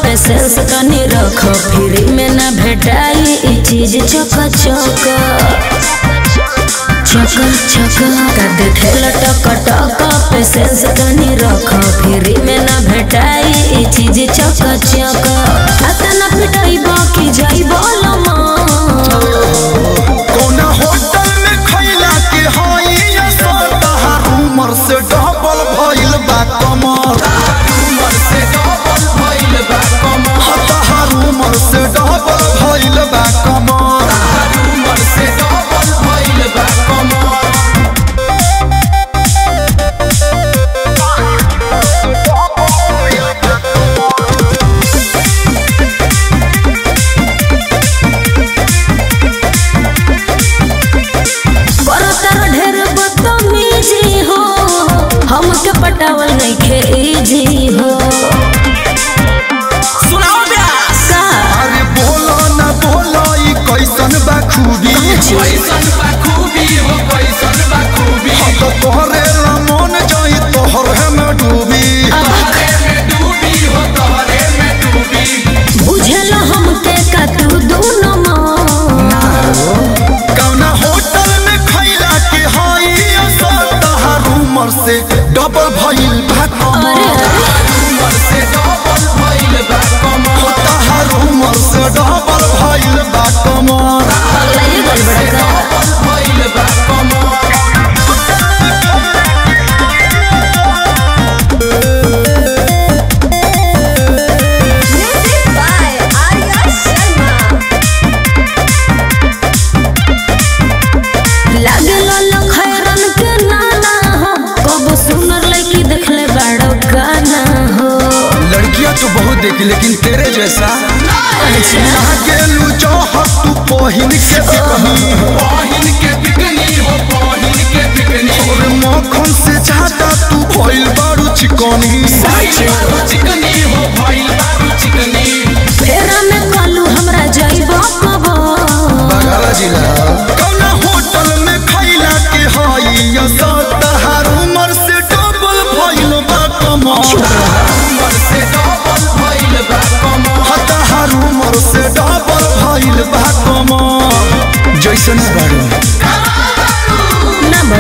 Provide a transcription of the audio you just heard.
patience तनी रख free में ना भेटाई ई चीज चक चक चक चक का देखे लटक टक पेशेंस तनी रख फ्री में ना भेटाई ई चीज चक चक अतना पिटाई बाकी जाई बोलमा कौना होटल में खैला के हई असता उमर से डबल भइल बा कमर उमर से डबल भइल बा कमर हताहर उमर से डबल भइल बा कमर उमर से डबल भइल बा कमर बरतर ढेर बदतमीजी हो हमके पटावल नइखे इजी हो सुनाओ ब्यास का अरे बोलो ना बोलो ई कैसन बा खूबी कैसन बा खूबी हो कैसन बा खूबी तो तोहरे रमन जाई तोहरे में डूबी तोहरे में डूबी हो तोहरे में डूबी बुझल हमके का तू दोनों कौना होटल में खैला के हई असर उमर से डबल भइल बा कमर उमर से डबल भइल बा कमर तहार उमर से डबल भइल बा कमर पगलाइए गल बड़का डबल भइल बा कमर म्यूजिक बाय आर्या शर्मा लागे लालो खैरन के नाना हो कब सुनर लड़की देखले बड़ो गाना हो लड़कियां तो बहुत देखी लेकिन तेरे जैसा गेलू चाहत तू पहिन के बिकनी पाहिन के बिकनी हो पाहिन के बिकनी और मक्खन से ज्यादा तू भइल बारू चिकनी भइल बारू चिकनी हो भइल बारू चिकनी फेरा में कालू हमरा जाइबो कबो बगल जिला कौना होटल में खैला के हई असर तहार उमर से डबल भइल बा कमर उमर से डबल भइल बा कमर हताहर उमर से डबल भइल बा कमर जैसन बारू ना